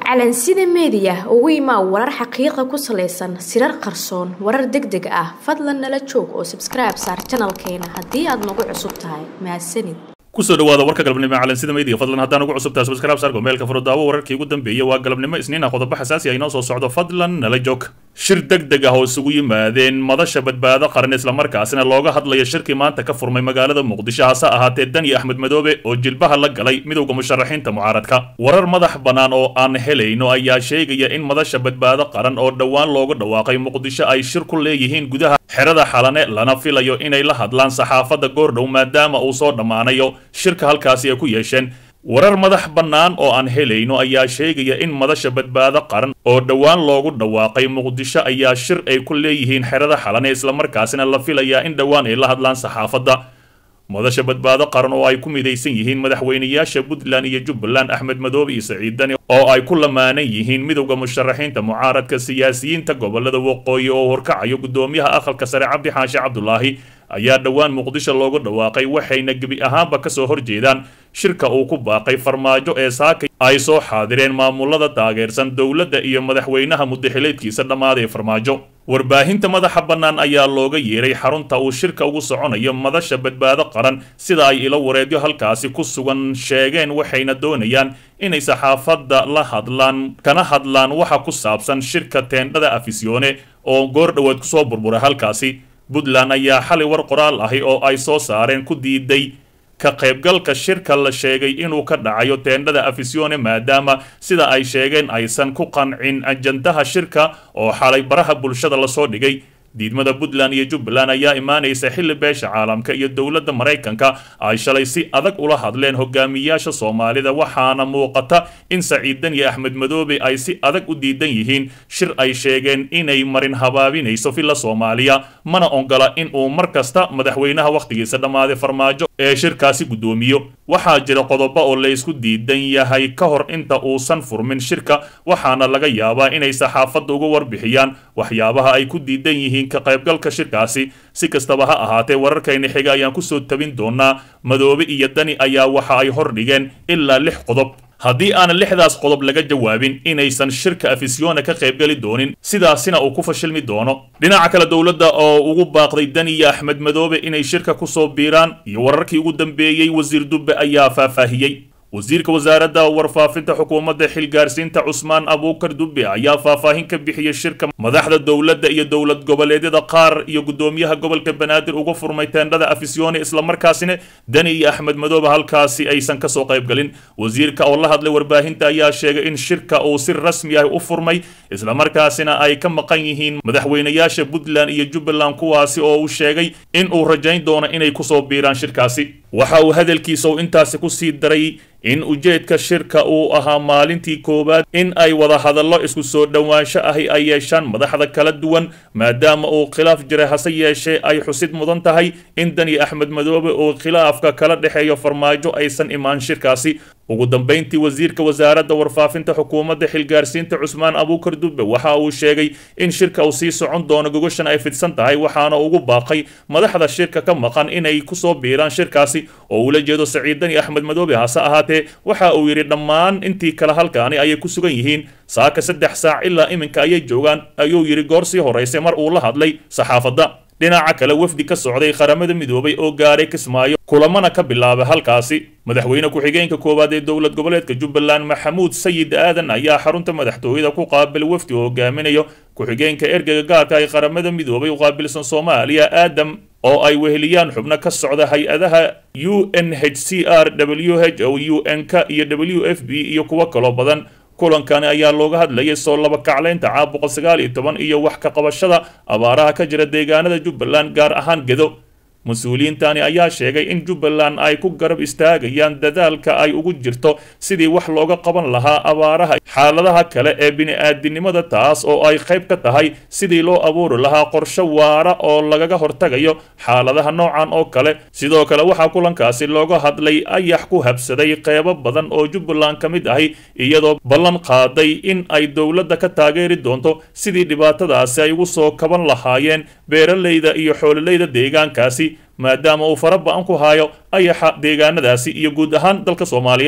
calansida meediya ugu imaa warar xaqiiqa ku salaysan sirar qarsoon warar deg deg ah fadlan nala joog oo sabskribe saar janalkeena haddii aad nagu cusub tahay mahadsanid kusoo dhawaada warka galabnimo ee calansida meediya fadlan haddaan ugu cusubtahay subscribe saar gomeelka furudaawo wararkii ugu dambeeyay waa galabnimo isniin ah qodobo xasaasi ah inoo soo socdo fadlan nala joog shir deg deg ah oo isugu yimaadeen madasha badbaado qaran islamarkaasina looga hadlaya shirkii maanta ka furmay magaalada muqdisho hase ahaatee dani axmed madoobe oo jilbaha la galay midowda musharaxiinta mucaaradka warar madax bannaan oo aan helayno ayaa sheegaya in madasha badbaado qaran oo dhowaan loogu dhawaaqay muqdisho ay shir ku leeyihiin gudaha xerada xalane lana filayo inay la hadlaan saxaafadda goordhow maadaama uu soo dhammaanayo shirka halkaasi ay ku yeesheen warar madax bannaan oo aan helayno ayaa sheegaya in madasha badbaado qaran oo dhowaan loogu dhawaaqay muqdisho ayaa shir ay ku leeyihiin xerada xalane islamarkaasina la filayaa in dhowaan ay la hadlaan saxaafadda madasha badbaado qaran oo ay ku midaysan yihiin madaxweynayaasha puntland iyo jubbaland axmed madoobe iyo saciid dani oo ay ku lamaanan yihiin midowda musharaxiinta mucaaradka siyaasiyiinta gobolada waqooyi oo horkacayo guddoomiyaha aqalka sare cabdi xaashi cabdulaahi ayaa dhowaan muqdisho loogu dhawaaqay waxayna gebi ahaanba kasoo horjeedaan shirka uu ku baaqay farmaajo ee saaka ay soo xaadireen maamulada taageersan dowladda iyo madaxweynaha muddaxileedkiisa dhammaaday farmaajo warbaahinta madaxa bannaan ayaa looga yeeray xarunta uu shirka ugu soconayo madasha badbaado qaran sida ay ilo wareedyo halkaasi ku sugan sheegeen waxayna doonayaan inay saxaafadda la hadlaan kana hadlaan waxa ku saabsan shirka teendhada afisyoone oo goor dhowaad kusoo burburay halkaasi puntland ayaa xalay war qoraal ahi oo ay soo saareen ku diiday ka qaybgalka shirka la sheegay inuu ka dhacayo teendhada afisyoone maadaama sida ay sheegeen aysan ku qancin ajandaha shirka oo xalay baraha bulshada lasoo dhigay diidmada puntland iyo jubbaland ayaa imaanaysa xilli beesha caalamka iyo dowladda maraykanka ay shalay si adag ula hadleen hogaamiyaasha soomaalida waxaana muuqata in saciid dani axmed madoobe ay si adag u diidan yihiin shir ay sheegeen inay marin habaabinayso villa soomaaliya mana ongola in uu mar kasta madaxweynaha wakhtigiisa dhammaaday farmaajo ee shirkaasi guddoomiyo waxaa jira qodobo oo laysku diidan yahay ka hor inta uusan furmin shirka waxaana laga yaabaa inay saxaafadda uga warbixiyaan waxyaabaha ay ku diidan yihiin ka qaybgalka shirkaasi si kastaba ha ahaatee wararkayna xiga ayaan kusoo tabin doonaa madoobe iyo dani ayaa waxa ay hordhigeen ilaa lix qodob haddii aanan lixdaas qodob laga jawaabin inaysan shirka afisyoona ka qaybgeli doonin sidaasina uu ku fashilmi doono dhinaca kale dowladda oo ugu baaqday dani iyo axmed madoobe inay shirka kusoo biiraan iyo wararkii ugu dambeeyey wasiir dubbe ayaa faahfaahiyey wasiirka wasaaradda warfaafinta xukuumadda xilgaarsiinta cusmaan abuukar dubbe ayaa faahfaahin ka bixiyey shirka madaxda dowladda iyo dowlad goboleedyada qaar iyo guddoomiyaha gobolka banaadir uga furmay teendhada afisyoone islamarkaasina dani iyo axmed madoobe halkaasi aysan kasoo qaybgalin wasiirka oo la hadlay warbaahinta ayaa sheegay in shirka uu si rasmi ah u furmay islamarkaasina ay ka maqan yihiin madaxweynayaasha puntland iyo jubbaland kuwaasi oo uu sheegay in uu rajayn doono inay kusoo biiraan shirkaasi waxa uu hadalkiisa uu intaasi kusii daray in ujeedka shirka uu ahaa maalintii koowaad in ay wada hadallo isku soo dhowaansho ahi ay yeeshaan madaxda kala duwan maadaama uu khilaaf jiray hase yeeshee ay xusid mudan tahay in dani axmed madoobe uu khilaafka kala dhexeeyo farmaajo aysan imaan shirkaasi ugu dambayntii wasiirka wasaaradda warfaafinta xukuumadda xilgaarsiinta cusmaan abuukar dubbe waxa uu sheegay in shirka uu sii socon doono gogoshan ay fidsan tahay waxaana ugu baaqay madaxda shirka ka maqan inay kusoo biiraan shirkaasi oo ula jeedo saciid dani axmed madoobe hase ahaatee waxa uu yidhi dhammaan intii kale halkaani ayay ku sugan yihiin saaka saddex saac ilaa iminka ayay joogaan ayuu yidhi goor sii horaysay mar uu la hadlay saxaafadda dhinaca kale wafdi ka socday qaramada midoobay oo gaaray kismaayo kulamana ka bilaabay halkaasi madaxweyne ku-xigeenka koowaad ee dowlad goboleedka jubbaland maxamuud sayid aadan ayaa xarunta madaxtooyada ku qaabil wafdi oo hogaaminayo ku-xigeenka ergeyga gaarka ee qaramada midoobay u qaabilsan soomaaliya aadam oo ay weheliyaan xubno ka socda hay-adaha u n h c r w h o u n k iyo w f b iyo kuwo kaloo badan kulankani ayaa looga hadlayay soo laba kaclaynta caab boqol sagaal iyo toban iyo wax ka qabashada abaaraha ka jira deegaanada jubbaland gaar ahaan gedo mas-uuliyiintani ayaa sheegay in jubbaland ay ku garab istaagayaan dadaalka ay ugu jirto sidii wax looga qaban lahaa abaaraha xaaladaha kale ee bini-aadinimada taas oo ay qayb ka tahay sidii loo abuuri lahaa qorshe waara oo lagaga hortagayo xaaladaha noocan oo kale sidoo kale waxaa kulankaasi looga hadlay ayax ku habsaday qeybo badan oo jubbaland ka mid ahi iyadoo ballan qaaday in ay dowladda ka taageeri doonto sidii dhibaatadaasi ay ugu soo kaban lahaayeen beeralayda iyo xoololeyda deegaankaasi maadaama uu fara ba-an ku haayo ayaxa deegaanadaasi iyo guud ahaan dalka soomaaliya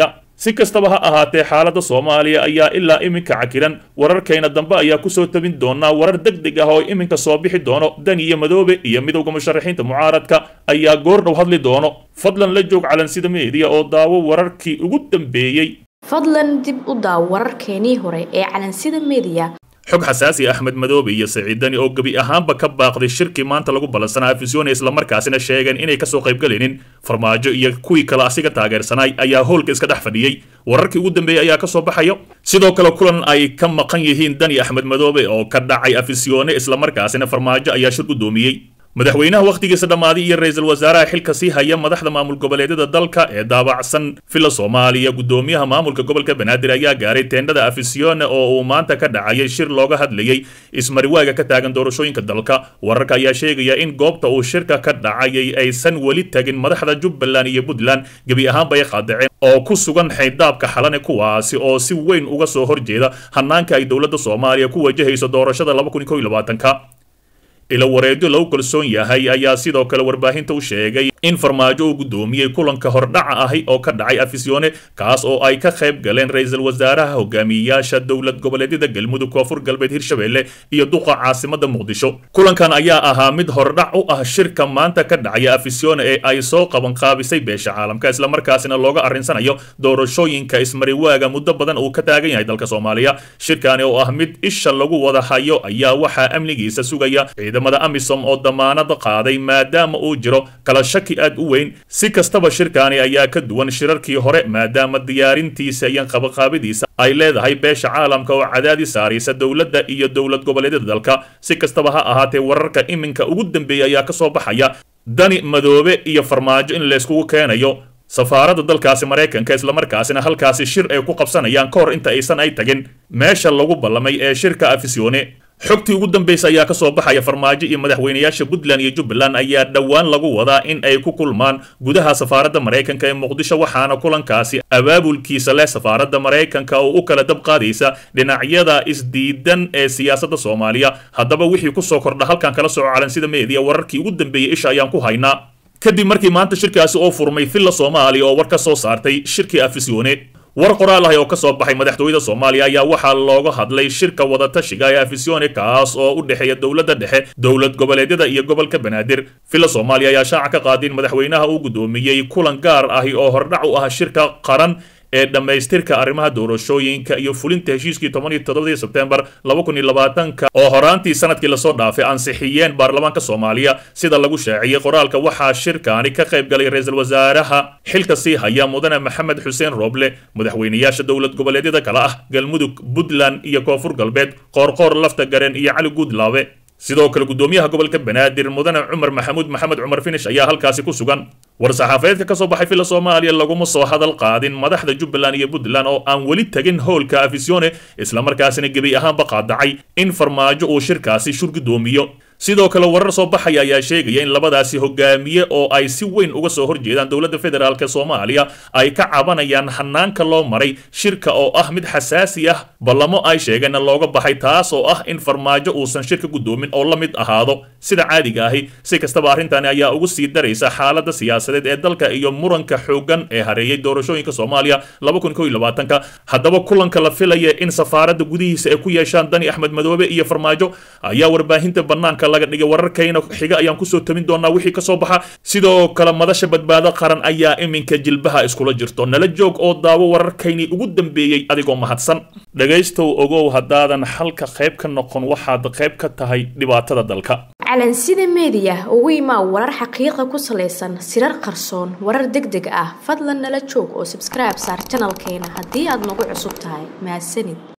si kastaba ha ahaatee xaaladda soomaaliya ayaa ilaa iminka cakiran wararkayna dambe ayaa kusoo tabin doonaa warar deg deg ah oo iminka soo bixi doono dani iyo madoobe iyo midowda musharaxiinta mucaaradka ayaa goordhow hadli doono fadlan la joog calansida meediya oo daawo wararkii ugu dambeeyey fadlan dib u daaw wararkeenii hore ee calansida meediya xog xasaasi axmed madoobe iyo saciidani oo gebi ahaanba ka baaqday shirkii maanta lagu ballansanaa afisyoone islamarkaasina sheegeen inay kasoo qaybgalaynin farmaajo iyo kuwii kale asiga taageersanay ayaa howlka iska dhex fadhiyey wararkii ugu dambeeyey ayaa kasoo baxayo sidoo kale kulan ay ka maqan yihiin dani axmed madoobe oo ka dhacay afisyoone islamarkaasina farmaajo ayaa shir gudoomiyey madaxweynaha wakhtigiisa dhammaaday iyo ra-iisul wasaaraha xilka sii haya madaxda maamul goboleedyada dalka ee daabacsan villa soomaaliya gudoomiyaha maamulka gobolka banaadir ayaa gaaray teendhada afisione oo uu maanta ka dhacayay shir looga hadlayay ismariwaaga ka taagan doorashooyinka dalka wararka ayaa sheegaya in goobta uu shirka ka dhacayay aysan weli tagin madaxda jubbaland iyo puntland gebi ahaanba ay qaadaceen oo ku sugan xaydaabka xalane kuwaasi oo si weyn uga soo horjeeda hanaanka ay dowladda soomaaliya ku wajahayso doorashada ka ilo wareedyo lagu kalsoon yahay ayaa sidoo kale warbaahinta u sheegay in farmaajo uu gudoomiyey kulanka hordhaca ahi oo ka dhacay afisyoone kaas oo ay ka qayb galeen ra-iisul wasaaraha hogaamiyeyaasha dowlad goboleedyada galmudug koonfur galbeed hirshabelle iyo duqa caasimada muqdisho kulankan ayaa ahaa mid hordhac u ah shirka maanta ka dhacaya afisyoone ee ay soo qabanqaabisay beesha caalamka islamarkaasina looga arrinsanayo doorashooyinka ismariwaaga muddo badan uu ka taagan yahay dalka soomaaliya shirkani oo ah mid isha lagu wada hayo ayaa waxaa amnigiisa sugaya ciidamada amisom oo damaanad qaaday maadaama uu jiro kala shaki aad u weyn si kastaba shirkaani ayaa ka duwan shirarkii hore maadaama diyaarintiisa iyo qabaqaabadiisa ay leedahay beesha caalamka oo cadaadi saaraysa dowladda iyo dowlad goboleedyada dalka si kastaba ha ahaatee wararka iminka ugu dambeeya ayaa kasoo baxaya dani madoobe iyo farmaajo in layskugu keenayo safaaradda dalkaasi maraykanka islamarkaasina halkaasi shir ay ku qabsanayaan ka hor inta aysan ay tagin meesha lagu ballamay ee shirka afisyoone xogtii ugu dambaysa ayaa kasoo baxaya farmaajo iyo madaxweynayaasha puntland iyo jubbaland ayaa dhowaan lagu wadaa in ay ku kulmaan gudaha safaaradda maraykanka ee muqdisho waxaana kulankaasi abaabulkiisa leh safaaradda maraykanka oo u kala dab qaadaysa dhinacyada isdiidan ee siyaasadda soomaaliya haddaba wixii kusoo kordha halkan kala soco calansida meediya wararkii ugu dambeeyey isha ayaan ku haynaa kadib markii maanta shirkaasi oo furmay villa soomaaliya oo war ka soo saartay shirkii afisyoone war qoraal ahi oo ka soo baxay madaxtooyada soomaaliya ayaa waxaa looga hadlay shirka wadatashiga ee afisyoone kaas oo u dhexeeya dowladda dhexe dowlad goboleedyada iyo gobolka banaadir villa soomaaliya ayaa shaaca ka qaaday in madaxweynaha uu gudoomiyey kulan gaar ahi oo hordhac u ah shirka qaran ee dhammaystirka arrimaha doorashooyinka iyo fulinta heshiiskii toban iyo toddobadii sebtembar laba kun iyo labaatanka oo horaantii sanadkii lasoo dhaafay ansixiyeen baarlamaanka soomaaliya sida lagu shaaciyey qoraalka waxaa shirkaani ka qayb galay ra-iisul wasaaraha xilka sii haya mudane maxamed xuseen rooble madaxweynayaasha dowlad goboleedyada kale ah galmudug puntland iyo koonfur galbeed qoorqoor lafta gareen iyo cali guudlaabe sidoo kale gudoomiyaha gobolka banaadir mudane cumar maxamuud maxamed cumar finish ayaa halkaasi ku sugan war-saxaafadeedka ka soo baxay villa soomaaliya laguma soo hadal qaadin madaxda jubbaland iyo puntland oo aan weli tegin howlka afisyoone islamarkaasina gebi ahaanba qaadacay in farmaajo uu shirkaasi shur gudoomiyo sidoo kale warar soo baxaya ayaa sheegaya in labadaasi hogaamiye oo ay si weyn uga soo horjeedaan dowladda federaalk soomaaliya ay ka cabanayaan hanaanka loo maray shirka oo ah mid xasaasi ah ballamo ay sheegeenna looga baxay taas oo ah in farmaajo uusan shirka gudoomin oo la mid ahaado sida caadiga ahi si kastaba arrintani ayaa ugu sii daraysa xaaladda siyaasadeed ee dalka iyo muranka xoogan ee hareeyay doorashooyinka soomaaliya haddaba kulanka la filaya in safaaradda gudihiisa ay ku yeeshaan dani axmed madoobe iyo farmaajo ayaa warbaahinta banaanka laga dhigay wararkayna xiga ayaan kusoo tabin doonaa wixii kasoo baxa sidoo kale madasha badbaado qaran ayaa iminka jilbaha iskula jirto nala joog oo daawo wararkaynii ugu dambeeyey adigoo mahadsan dhegaystow ogow haddaadan xalka qayb ka noqon waxaad qayb ka tahay dhibaatada dalka calansida meediya ugu imaa warar xaqiiqa ku salaysan sirar qarsoon warar deg deg ah fadlan nala joog oo sabskribe saar janalkeena haddii aad nagu cusub tahay mahadsanid